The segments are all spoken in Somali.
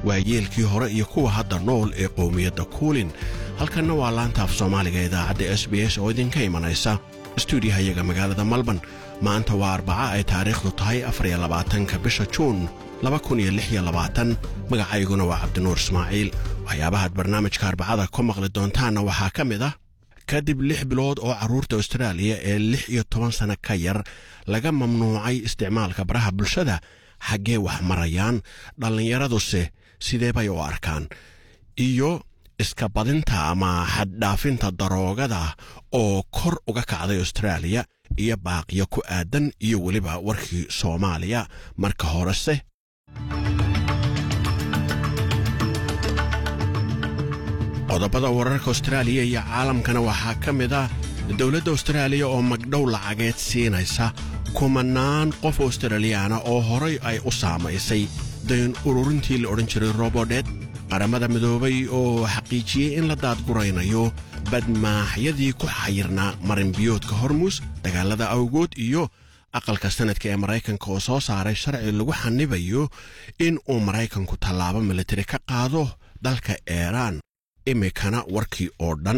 waayeelkii hore iyo kuwa hadda nool ee qowmiyadda kuulin halkanna waa laanta af soomaaliga idaacadda s b s oo idinka imanaysa stuudiyahayaga magaalada malban maanta waa arbaca ay taariikhdu tahay afariyo labaatanka bisha juun magacayguna waa cabdinuur ismaaciil waxyaabahaad barnaamijka arbacada ku maqli doontaanna waxaa ka mid ah kadib lix bilood oo carruurta austraaliya ee lix iyo toban sanno ka yar laga mamnuucay isticmaalka baraha bulshada xaggee wax marayaan dhallinyaraduse sidee bay u arkaan iyo iska badinta ama xaddhaafinta daroogada oo kor uga kacday austraaliya iyo baaqiyo ku aadan iyo weliba warkii soomaaliya marka horese qodobada wararka austraaliya iyo caalamkana waxaa ka mid ah dowladda austraaliya oo magdhow lacageed siinaysa kumanaan qof australiyaana oo horay ay u saamaysay dayn ururintii la odhan jiray robodet qaramada midoobay oo xaqiijiyey in la daadguraynayo badmaaxyadii ku xayirnaa marinbiyoodka hormuus dagaalada awgood iyo aqalka sanadka ee maraykanka oo soo saaray sharci lagu xanibayo in uu maraykanku tallaabo militari ka qaado dalka iiraan imikana warkii oo dhan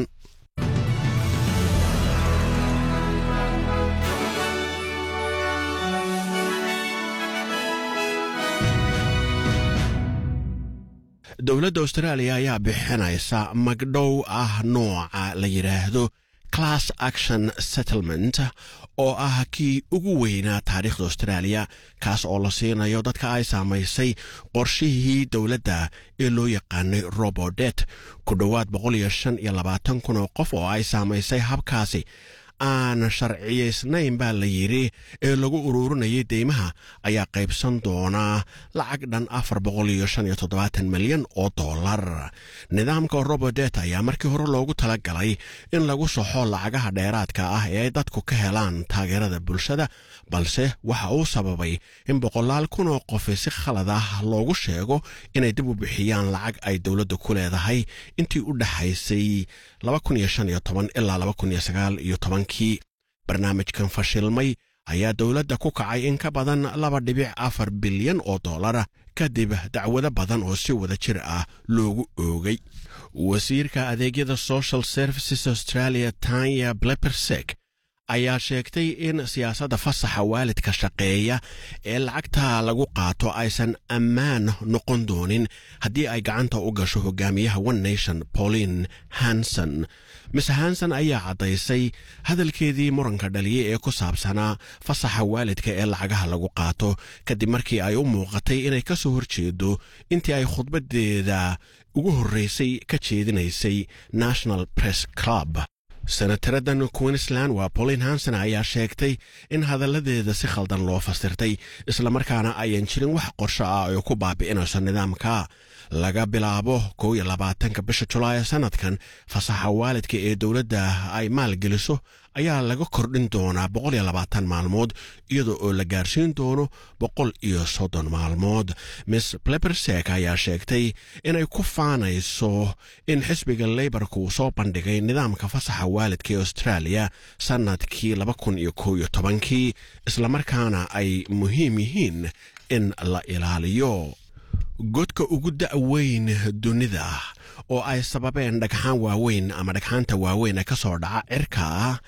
dowladda austraaliya ayaa bixinaysa magdhow ah nooca la yidhaahdo class action settlement oo ah kii ugu weynaa taariikhda austraaliya kaas oo la siinayo dadka ay saamaysay qorshihii dowladda ee loo yaqaanay robodet ku dhowaad kun oo qof oo ay saamaysay habkaasi aan sharciyaysnayn baa la yidhi ee lagu ururinayay deymaha ayaa qaybsan doonaa lacag dhan milyan oo dollar nidaamka robodet ayaa markii hore loogu talagalay in lagu soxo lacagaha dheeraadka ah ee ay dadku ka helaan taageerada bulshada balse waxa uu sababay in boqolaal kun oo qofi si khalad ah loogu sheego inay dib u bixiyaan lacag ay dowladda ku leedahay intii u dhaxaysay ilaa kii barnaamijkan fashilmay ayaa dowladda ku kacay in ka badan laba dhibic afar bilyan oo dollara kadib dacwado badan oo si wada jir ah loogu oogay wasiirka adeegyada social services australia tanya blepersek ayaa sheegtay in siyaasadda fasaxa waalidka shaqeeya ee lacagta lagu qaato aysan ammaan noqon doonin haddii ay gacanta u gasho hogaamiyaha one nation pauline hanson mise hanson ayaa caddaysay hadalkeedii muranka dhaliye ee ku saabsanaa fasaxa waalidka ee lacagaha lagu qaato kadib markii ay u muuqatay inay ka soo horjeedo intii ay khudbadeeda ugu horraysay ka jeedinaysay national press club senataradan queensland waa pauline hanson ayaa sheegtay in hadalladeeda si khaldan loo fasirtay islamarkaana ayan jirin wax qorsho ah oo ku baabi'inayso nidaamka laga bilaabo kow iyo labaatanka bisha julaay sanadkan fasaxa waalidka ee dowladda ay maalgeliso ayaa laga kordhin doonaa boqol iyo labaatan maalmood iyada oo la gaarsiin doono boqol iyo soddon maalmood miss plebersek ayaa sheegtay inay ku faanayso in xisbiga leybarka uu soo bandhigay nidaamka fasaxa waalidka ee austraaliya sannadkii laba kun iyo kow iyo tobankii islamarkaana ay muhiim yihiin in la ilaaliyo godka ugu da'weyn dunida oo ay sababeen dhagxaan waaweyn ama dhagxaanta waaweyn ee ka soo dhaca cirka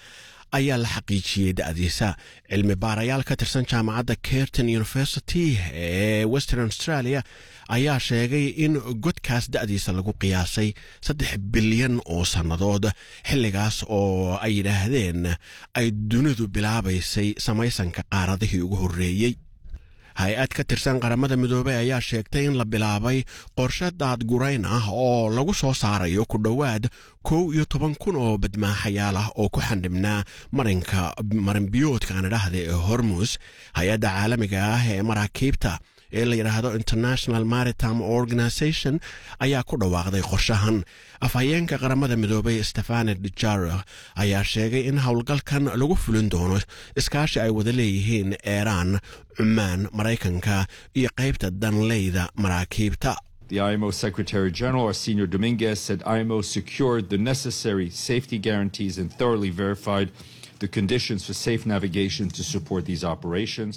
ayaa la xaqiijiyey da'diisa cilmi baarayaal ka tirsan jaamacadda kerton university ee western australia ayaa sheegay in godkaas da'diisa lagu qiyaasay saddex bilyan oo sannadood xilligaas oo ay yidhaahdeen ay dunidu bilaabaysay samaysanka qaaradihii ugu horreeyey hay-ad ka tirsan qaramada midoobey ayaa sheegtay in la bilaabay qorshe daadgurayn ah oo lagu soo saarayo ku dhowaad kow iyo toban kun oo badmaaxayaal ah oo ku xandhibnaa marinka marinbiyoodka aan idhaahda ee hormus hay-adda caalamiga ah ee maraakiibta ee la yidhaahdo international maritime organization ayaa ku dhawaaqday qorshahan afhayeenka qaramada midoobay stefane dujaro ayaa sheegay in howlgalkan lagu fulin doono iskaashi ay wada leeyihiin eeraan cumaan maraykanka iyo qaybta danleyda maraakiibta The IMO Secretary General, Arsenio Dominguez, said IMO secured the necessary safety guarantees and thoroughly verified the conditions for safe navigation to support these operations.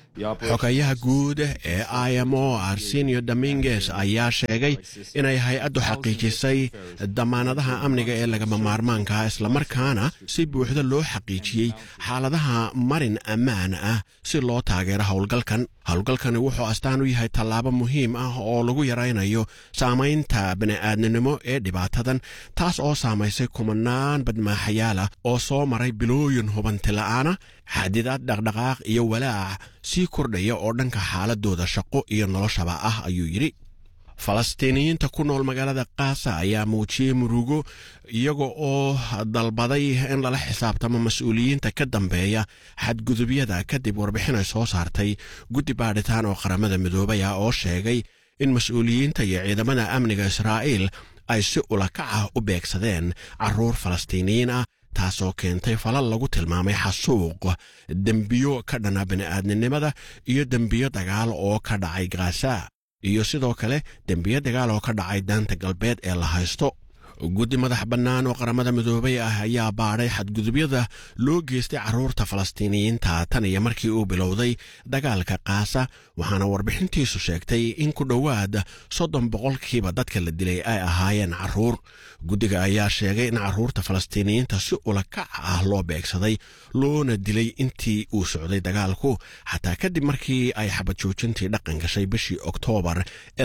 xogayaha guud ee i m o arsenio dominges ayaa sheegay inay hay-addu xaqiijisay damaanadaha amniga ee lagama maarmaanka islamarkaana si buuxda loo xaqiijiyey xaaladaha marin ammaan ah si loo taageero howlgalkan howlgalkani wuxuu astaan u yahay tallaabo muhiim ah oo lagu yaraynayo saamaynta bini'aadninimo ee dhibaatadan taas oo saamaysay kumanaan badmaaxayaala oo soo maray bilooyin hubanti la'aana xadidaad dhaqdhaqaaq iyo walaac sii kordhaya oo dhanka xaaladooda shaqo iyo noloshaba ah ayuu yidhi falastiiniyiinta ku nool magaalada kaasa ayaa muujiyey murugo iyaga oo dalbaday in lala xisaabtamo mas-uuliyiinta ka dambeeya xadgudubyada kadib warbixin ay soo saartay guddi baadhitaan oo qaramada midoobay ah oo sheegay in mas-uuliyiinta iyo ciidamada amniga israa'iil ay si ulakac ah u beegsadeen carruur falastiiniyiin ah taasoo keentay falal lagu tilmaamay xasuuq dembiyo ka dhana bini'aadninimada iyo dembiyo dagaal oo ka dhacay gaasa iyo sidoo kale dembiyo dagaal oo ka dhacay daanta galbeed ee la haysto guddi madax bannaan oo qaramada midoobay ah ayaa baadhay xadgudubyada loo geystay carruurta falastiiniyiinta tan iyo markii uu bilowday dagaalka kaasa waxaana warbixintiisu sheegtay in ku dhowaad soddon boqolkiiba dadka la dilay ay ahaayeen carruur guddiga ayaa sheegay in carruurta falastiiniyiinta si ulakac ah loo beegsaday loona dilay intii uu socday dagaalku xataa kadib markii ay xabadjoojintii dhaqan gashay bishii oktoobar ee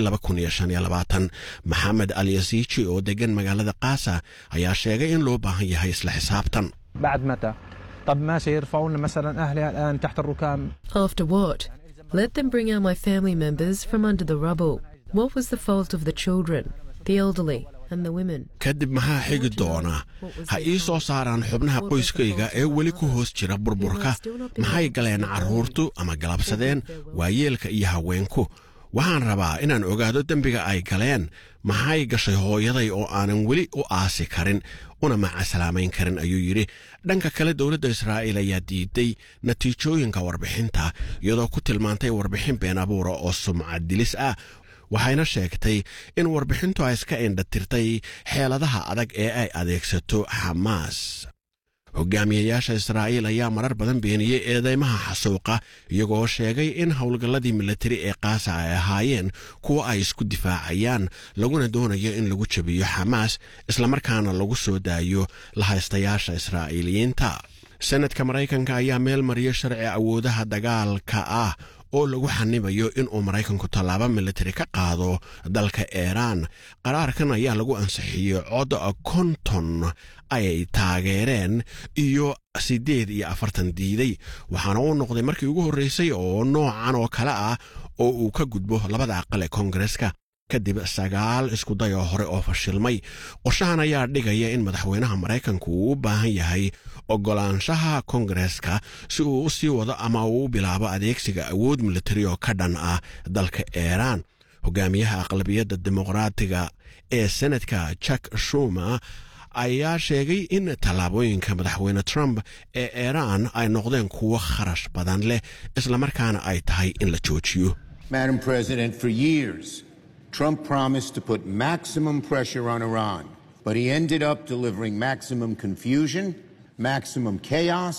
maxamed alyasiiji oo degan magaalada kaasa ayaa sheegay in loo baahan yahay isla xisaabtan بعد متى؟ طب ماشي يرفعوا لنا مثلا اهلي الان تحت الركام After what? Let them bring out my family members from under the rubble. What was the fault of the children, the elderly, and the women? kadib maxaa xigi doona ha ii soo saaraan xubnaha qoyskayga ee weli ku hoos jira burburka maxay galeen carruurtu ama galabsadeen waayeelka iyo haweenku waxaan rabaa inaan ogaado dembiga ay galeen maxay gashay hooyaday oo aanan weli u aasi karin una macaslaamayn karin ayuu yidhi dhanka kale dowladda israa'iil ayaa diiday natiijooyinka warbixinta iyadoo ku tilmaantay warbixin been abuura oo sumcad dilis ah waxayna sheegtay in warbixintu ay iska indhatirtay xeeladaha adag ee ay adeegsato xamaas hogaamiyayaasha israa'iil ayaa marar badan beeniyey eedeymaha xasuuqa iyagoo sheegay in howlgalladii milatari ee kaasa ay ahaayeen kuwa ay isku difaacayaan laguna doonayo in lagu jabiyo xamaas islamarkaana lagu soo daayo lahaystayaasha israa'iiliyiinta senadka maraykanka ayaa meel mariyay sharci awoodaha dagaalka ah oo lagu xanibayo inuu maraykanku tallaabo militari ka qaado dalka iiraan qaraarkan ayaa lagu ansixiyey cod konton ay taageereen iyo siddeed iyo afartan diiday waxaana uu noqday markii ugu horreysay oo noocan oo kale ah oo uu ka gudbo labada aqal ee koongareska kadib sagaal iskuday oo hore oo fashilmay qorshahan ayaa dhigaya in madaxweynaha maraykanku uu u baahan yahay oggolaanshaha koongareska si uu u sii wado ama uu u bilaabo adeegsiga awood militari oo ka dhan ah dalka iiraan hogaamiyaha aqlabiyadda dimuqraatiga ee senadka jack shumer ayaa sheegay in tallaabooyinka madaxweyne trump ee iiraan ay noqdeen kuwo kharash badan leh islamarkaana ay tahay in la joojiyo Madam President, for years, Trump promised to put maximum pressure on Iran, but he ended up delivering maximum confusion, maximum chaos,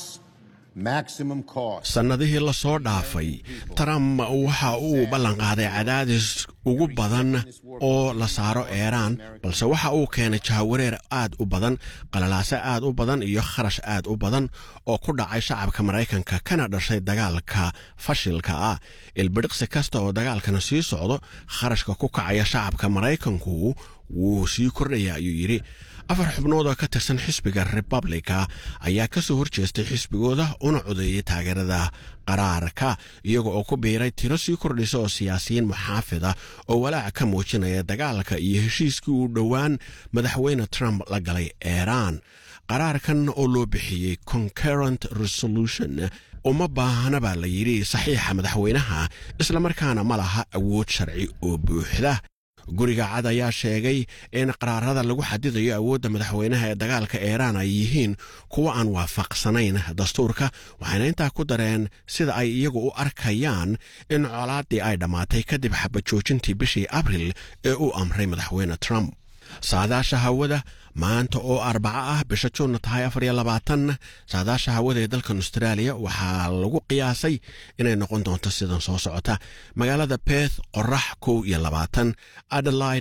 maximum cost. sannadihii la soo dhaafay trump waxa uu ballanqaaday cadaadis ugu badan oo la saaro iiraan balse waxa uu keenay jahawareer aad u badan qalalaase aad u badan iyo kharash aad u badan oo ku dhacay shacabka maraykanka kana dhashay dagaalka fashilka ah ilbidhiqsi kasta oo dagaalkana sii socdo kharashka ku kacaya shacabka maraykanku wuu sii kordhaya ayuu yidhi afar xubnood oo ka tirsan xisbiga republika ayaa ka soo horjeestay xisbigooda una codeeyey taageerada qaraarka iyaga oo ku biiray tiro sii kordhisa oo siyaasiyiin muxaafida oo walaac ka muujinaya dagaalka iyo heshiiskii uu dhowaan madaxweyne trump la galay iiraan qaraarkan oo loo bixiyey concurrent resolution uma baahana baa la yidhi saxiixa madaxweynaha islamarkaana ma laha awood sharci oo buuxda guriga cad ayaa sheegay in qaraarada lagu xadidayo awoodda madaxweynaha ee dagaalka iiraan ay yihiin kuwo aan waafaqsanayn dastuurka waxayna intaa ku dareen sida ay iyagu u arkayaan in colaaddii ay dhammaatay kadib xabajoojintii bishii abril ee uu amray madaxweyne trump saadaasha hawada maanta oo arbaco ah bisha juunna tahay afar iyo labaatan saadaasha hawada ee dalkan austraaliya waxaa lagu qiyaasay inay noqon doonto sidan soo socota magaalada beth qorax kow iyo labaatan adelaide